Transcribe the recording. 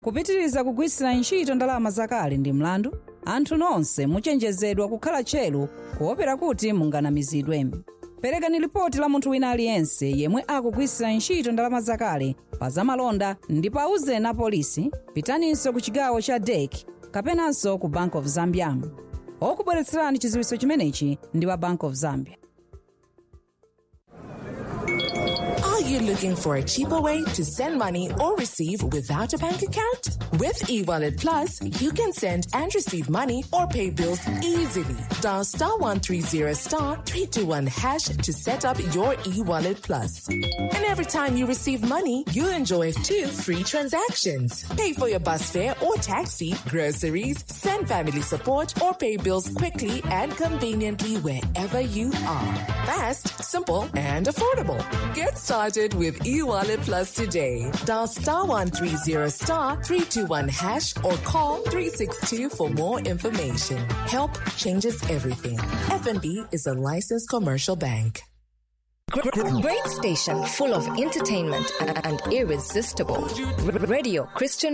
kupitiriza kugwiritsira ntchito ndalama zakale ndi mlandu anthu nonse muchenjezedwa kukhala tcheru kuopera kuti munganamizidwe perekani lipoti la munthu wina aliyense yemwe akugwiritsira ntchito ndalama zakale pa zamalonda ndipo auzeni apolisi pitaninso ku chigawo cha dek kapenanso ku bank of zambia okubweretserani chidziwitso chimenechi ndi wa bank of zambia Are you looking for a cheaper way to send money or receive without a bank account? With eWallet Plus, you can send and receive money or pay bills easily. Dial star 130 star 321 hash to set up your eWallet Plus. And every time you receive money, you enjoy two free transactions. Pay for your bus fare or taxi, groceries, send family support, or pay bills quickly and conveniently wherever you are. Fast, simple, and affordable. Get started with eWallet Plus today. Dial star 130 star 321 hash or call 362 for more information. Help changes everything. FNB is a licensed commercial bank. Great station full of entertainment and irresistible. Radio Christian